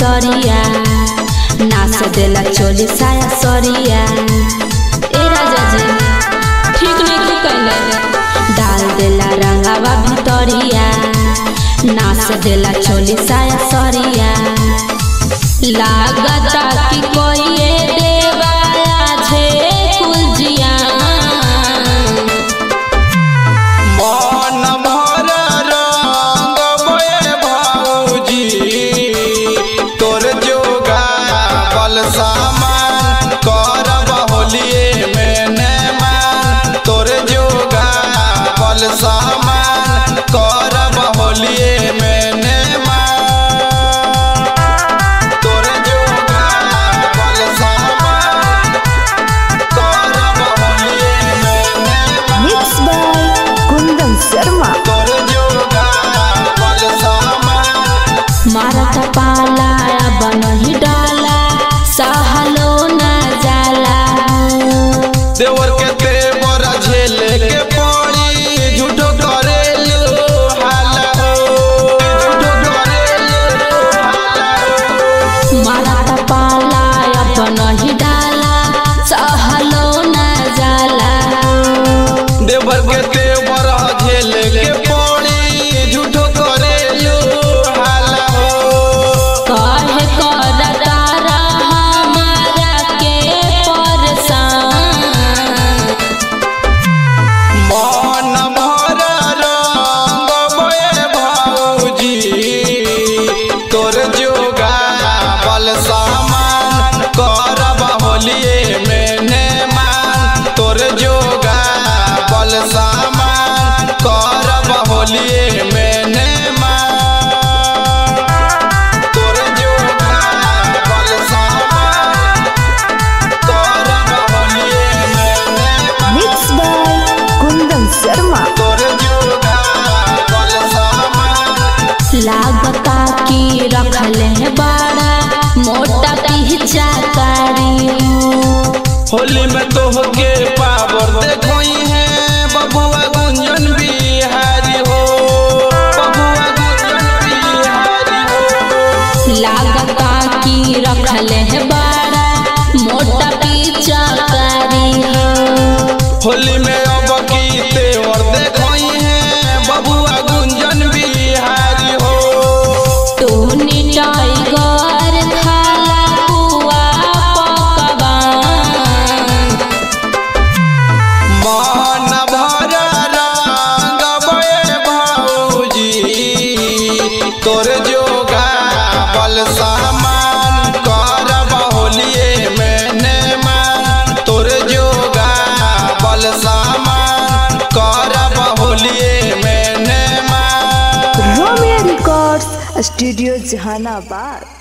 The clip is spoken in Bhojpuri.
भितरिया नाच देला चोली साया सरिया ए राजा जी ठीक नहीं की कैले डाल देला रंगावा भितरिया नाच देला चोली साया सरिया लागता कि कोई देवाया छे कुलजिया मन भर रंग बये भौजी तोर जोगा बल सामान करब होलिए में ने मान तोर जोगा बल सामान करब होलिए में ने मान तोर जोगा बल सामान करब होलिए में ने मान Mixed by Kundan Sharma. तोर जोगा बल सामान मारत पाला बनही डाला सहलो न जाला देवर के तेवर झेले के पड़ी झूठो करेलू हाला हो झूठो करेलू हाला हो मारत पाला बनही डाला सहलो न जाला देवर के तेवर झेले के पड़ी झूठो करेलू हाला हो कहे करता हमारा के परेशान मन भर रंग बये भौजी तोर जोगा बल सामान करब होलिए में ने मान तोर जोगा बल सामान करब होलिए में ने मान तोर जोगा बल सामान करब होलिए में ने मान Mixed by Kundan Sharma. तोर जोगा बल सामान लागता की रखले है बड़ा मोटा पीछा कारी होली में तोहके पावर देखोई है बबुआ गुंजन बिहारी हो बबुआ गुंजन बिहारी हो लागता की रखले है बड़ा मोटा पीछा कारी होली में अब की तेवर देखोई है बबुआ गुंजन बिहारी हो टूनी टाइगर खाला पुआ पकवान मन भर रंग बये भौजी तोर जोगा बल सामान करब होलिए में ने मान तोर जोगा बल सामान करब होलिए में ने मान Romeo Records, Studio Jahanabad.